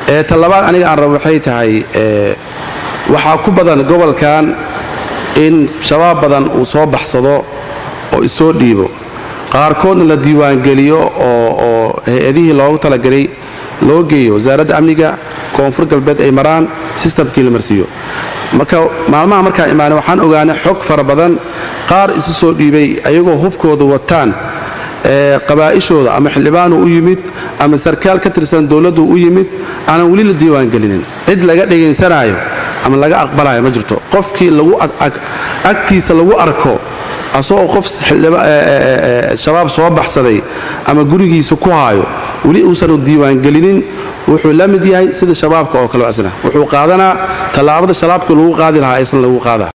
ta labaad aniga aan rabo waxay tahay waxaa ku badan gobolkan in shabaab badan uu soo baxsado oo isoo dhiibo qaarkoodna la diiwaangeliyo oo hay-adihii loogu talagelay loo geeyo wasaaradda amniga koonfur galbeed ay maraan sistamkii la marsiiyo marka maalmaha markaan imaanay waxaan ogaanay xog fara badan qaar isu soo dhiibay ayagoo hubkooda wataan qabaa'ishooda ama xildhibaanu u yimid ama sarkaal ka tirsan dowladdu u yimid aanan weli la diiwaangelinin cid laga dhegaysanaayo ama laga aqbalayo ma jirto qofkii agtiisa lagu arko asagoo qof shabaab soo baxsaday ama gurigiisa ku haayo weli uusan diiwaangelinin wuxuu la mid yahay sida shabaabka oo kale asna wuxuu qaadanaa tallaabada shabaabka lagu qaadi lahaa aysan lagu qaada